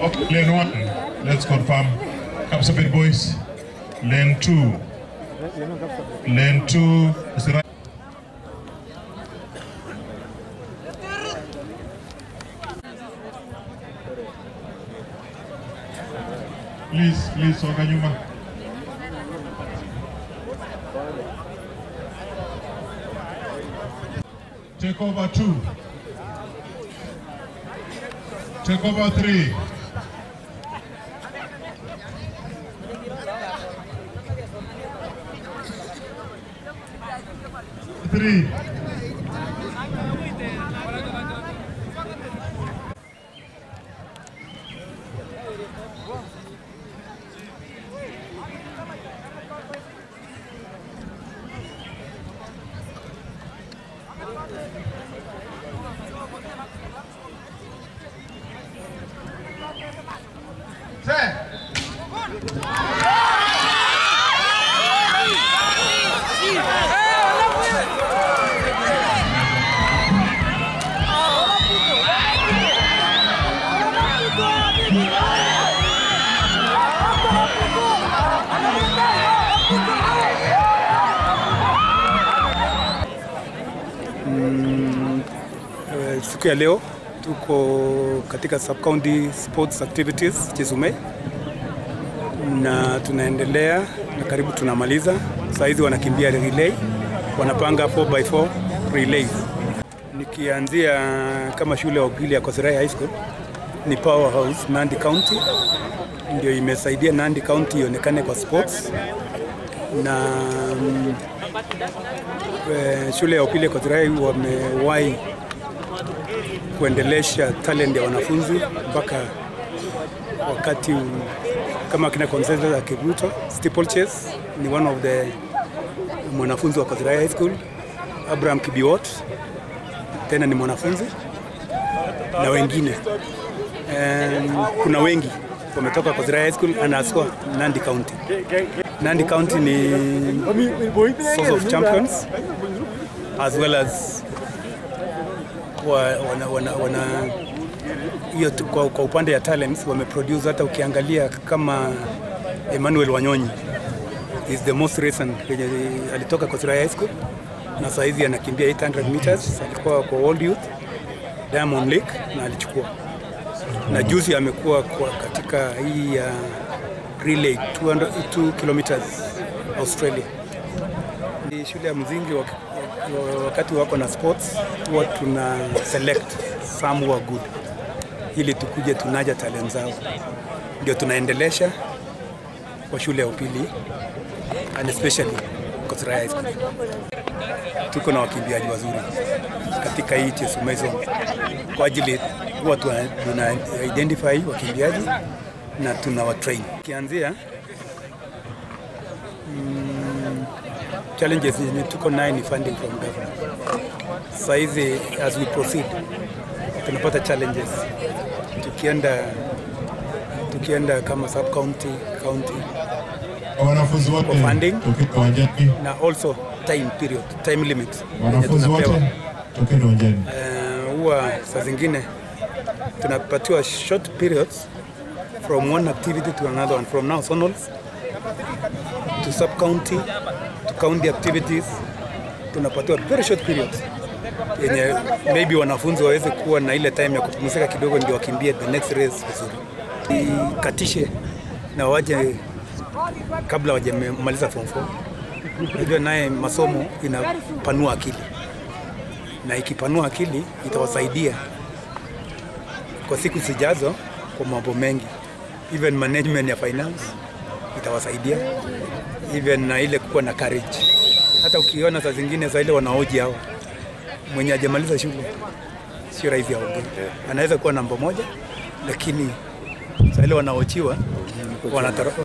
Okay, lane one, let's confirm. Kapsabet boys. Lane two. Lane two is right. Please, please, songa nyuma. Take over two. Take over three. Three. Eh, Siku ya leo tuko katika sub county sports activities Chisume na tunaendelea na karibu tunamaliza. Saa hizi wanakimbia relay, wanapanga 4x4 relays. Nikianzia kama shule ya upili ya Kosirai High School ni powerhouse Nandi County, ndio imesaidia Nandi County ionekane kwa sports na mm, eh, shule ya upili ya Kosirai wamewahi kuendelesha talent ya wanafunzi mpaka wakati u- kama kina Consensus ya Kiruto steeplechase ni one of the mwanafunzi wa Kosirai High School. Abraham Kibiwot tena ni mwanafunzi na wengine um, kuna wengi wametoka Kosirai High School and haswa Nandi County. Nandi County ni source of champions as well as wa, wana, wana, wana hiyo tu- kwa, kwa upande ya talents wameproduce hata ukiangalia kama Emmanuel Wanyonyi is the most recent yenye alitoka Kosirai High School na saa hizi anakimbia 800 meters, alikuwa kwa World Youth Diamond League na alichukua, na juzi amekuwa kwa katika hii ya relay 200 2 kilometers Australia. Ni shule ya mzingi wak- wak- wakati wako na sports huwa tuna select some who are good ili tukuje tunaja talent zao, ndio tunaendelesha kwa shule ya upili and especially Kosirai High School. Tuko na wakimbiaji wazuri katika hii Chesumei zone kwa ajili huwa tuna, tuna identify wakimbiaji na tunawatrain. Kianzia challenges yenye tuko naye ni funding from government. Sasa hizi as we proceed tunapata challenges tukienda tukienda kama sub county county Wanafunzi wote For funding. tokeni uwanjani. na also time period time limit yenye Wanafunzi tunapewa. wote tokeni uwanjani. Eh, huwa saa zingine tunapatiwa short periods from one activity to another one from now zonals to sub county to county activities tunapatiwa very short periods yenye maybe wanafunzi waweze kuwa na ile time ya kupumzika kidogo ndio wakimbie the next race vizuri ikatishe na waje kabla wajamaliza form 4 najua naye masomo inapanua akili na ikipanua akili itawasaidia kwa siku zijazo kwa mambo mengi, even management ya finance itawasaidia, even na ile kuwa na courage. Hata ukiona saa zingine saa ile wanaoji hawa mwenye hajamaliza shule sio rahisi aongee, anaweza kuwa namba moja, lakini saa ile wanaochiwa wanatara